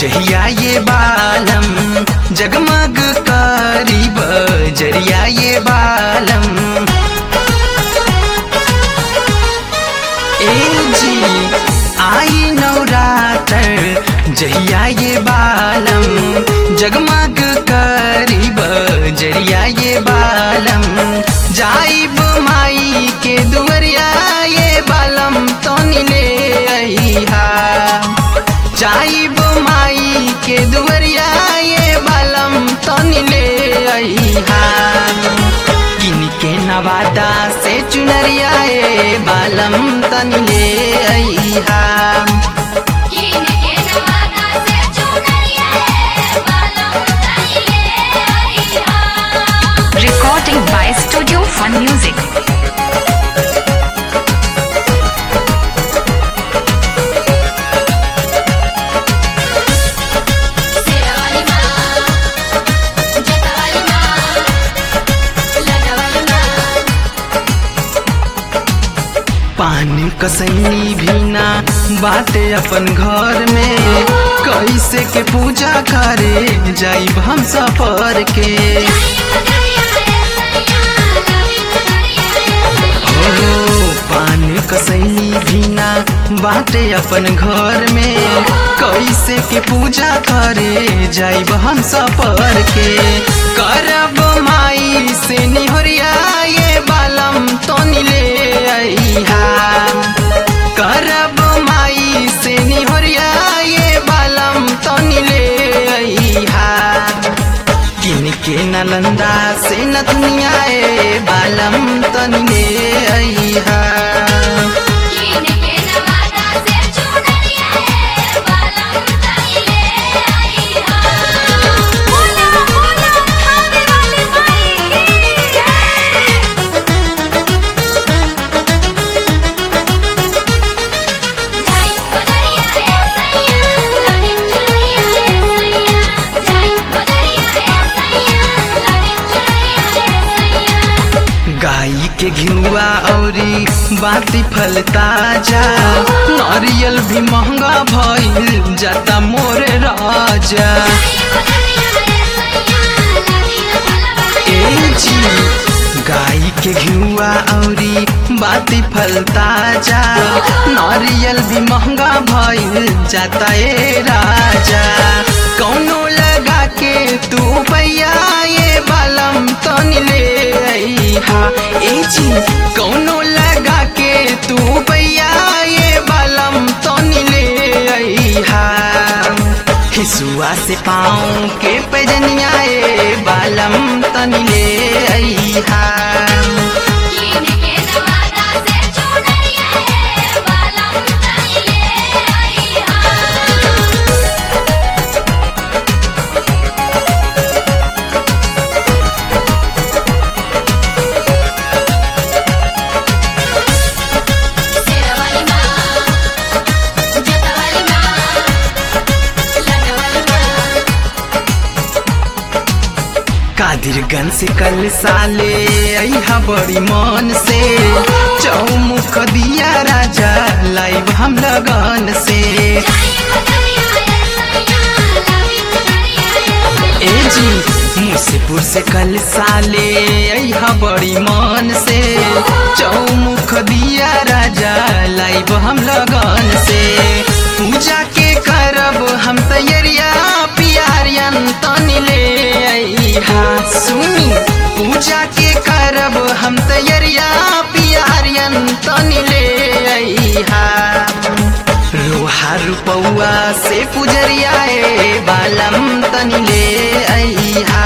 जहिया ये बालम जगमग करीब जरिया ये बालम ए जी आई नवरात्र जहिया ये बालम जगमग करीब जरिया ये बालम जाइब माई के दुवरिया ये बालम तो ले अहिहा जाइब माई के दुवरिया ये बालम तो ले अहिहा किन के नवादा से चुनरिया ए बालम तन ले अहिहा कीन के नवादा से चुनरिया है बालम तनिले अइहा Recording by Studio Fun Music. सेवाली माँ जटाली माँ लटवाली माँ पान कसैनी भीना बाटे अपन घर में कैसे के पूजा करे जाइब हम सफर के हो पान कसैनी भीना बाटे अपन घर में कैसे के पूजा करे जाइब हम सफर के करब माई से निहरिया ये बालम तो ले अइहा करब माई से निहरिया ये बालम तो ले अइहा किन के नालंदा से न दुनिया ए बालम तन ले अइहा कीन के नवादा से चुनरिया है बालम तनिले अइहा बोला बोला खाने वाली माई की जय जाई बदरिया है सैया लागे चुनरिया है सैया जाई बदरिया है सैया लागे चुनरिया है सैया गाई के घिउआ औरी बाती फल ताजा नारियल भी महंगा भइल जाता मोरे राजा ए जी गाई के घिउआ औरी बाती फल ताजा नारियल भी महंगा भइल जाता ए राजा कौनो लगा के तू पैया ये बालम तन ले अइहा ए जी कौनो लगा के तू पैया ये बालम तन ले अइहा हिसुआ से पाँव के पैजनिया ए बालम तन ले अइहा कादिरगंज से कल साले अइहा बड़ी मन से चौमुख दिया राजा लाइव हम लगन से ए जी मुसेपुर से कल साले अइहा बड़ी मन से चौमुख दिया राजा लाइव हम लगन से पूजा के करब हम तैयारिया पियारियन तन ले अइहा सुनी पूजा के करब हम तैयारिया पियारियन तन ले अइहा लोहा रुपौआ से पुजरिया ए बालम तन ले अइहा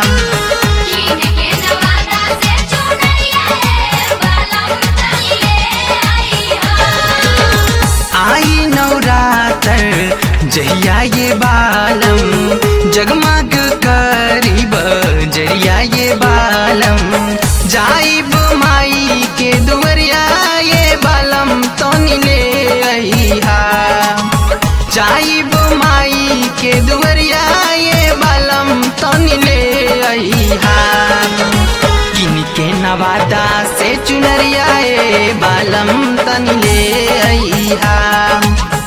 आई नवरात्र जहिया ये बालम जगमग करीब जरिया ये बालम जाइब माई के दुवरिया ये बालम तो ले अइहा जाइब माई के दुवरिया ये बालम तो ले अइहा किन के नवादा से चुनरिया ए बालम तन ले अइहा